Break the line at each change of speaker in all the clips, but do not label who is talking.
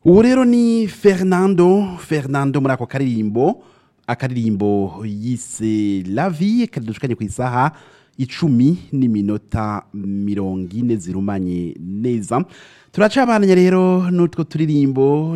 ubu rero ni fernando fernando muri ako karirimbo akaririmbo yise lavi kadushukanye ku isaha icumi n'iminota mirongo ine zirumanye neza turacabananya rero n'utwo turirimbo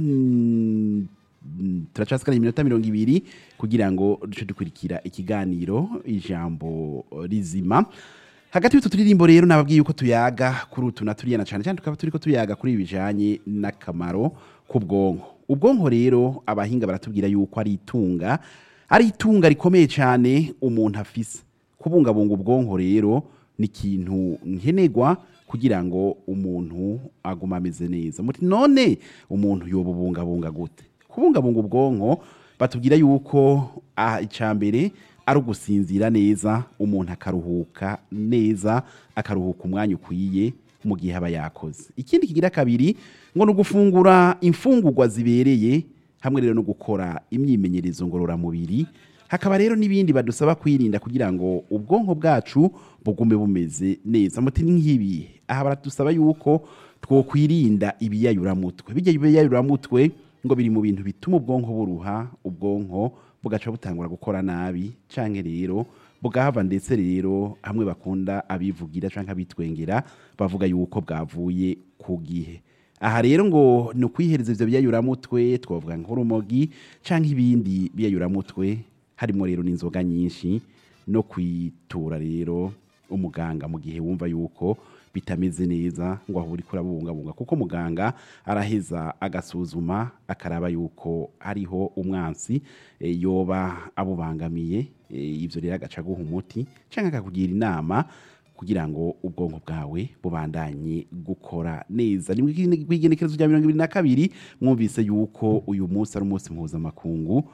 mm, turacasikana iminota mirongo ibiri kugira ngo duce dukurikira ikiganiro ijambo rizima hagati y'utu turirimbo rero nababwiye yuko tuyaga kuri utu na turiyana cyane cyane tukaba turiko tuyaga kuri ibi bijanye n'akamaro k'ubwonko ubwonko rero abahinga baratubwira yuko ari itunga ari itunga rikomeye cyane umuntu afise kubungabunga ubwonko rero ni ikintu nkenerwa kugira ngo umuntu agume ameze neza muti none umuntu yobubungabunga gute kubungabunga ubwonko batubwira yuko ah, icya mbere ari ugusinzira neza umuntu akaruhuka neza akaruhuka umwanya ukwiye mu gihe aba yakoze ikindi kigira kabiri ngo ni ugufungura imfungurwa zibereye hamwe rero no gukora imyimenyerezo ngororamubiri hakaba rero n'ibindi badusaba kwirinda kugira ngo ubwonko bwacu bugume bumeze neza muti ni nk'ibi aha baradusaba yuko twokwirinda ibiyayuramutwe bijya ibiyayuramutwe ngo biri mu bintu bituma ubwonko buruha ubwonko bugaca butangura gukora nabi canke rero bugahava ndetse rero hamwe bakunda abivugira canke abitwengera bavuga yuko bwavuye ku gihe aha rero ngo ni ukwihereza ivyo biyayuramutwe twavuga nk'urumogi canke ibindi biyayuramutwe harimo rero n'inzoga nyinshi no kwitura rero umuganga mu gihe wumva yuko bitameze neza ngo aho uri kurabungabunga kuko muganga araheza agasuzuma akaraba yuko hariho umwansi e, yoba abubangamiye e, ivyo rero agaca aguha umuti canke akakugira inama kugira ngo ubwonko bwawe bubandanye gukora neza ni kw'igenekerezo rya mirongo ibiri na kabiri mwumvise yuko uyu munsi ari umunsi mpuzamakungu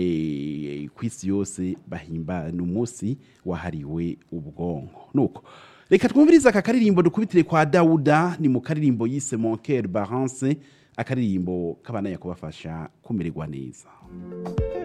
e, ku isi yose bahimba ni umunsi wahariwe ubwonko nuko reka twumvirize aka karirimbo dukubitire kwa dawuda ni mu karirimbo yise monker barance akaririmbo kabandanya kubafasha kumererwa neza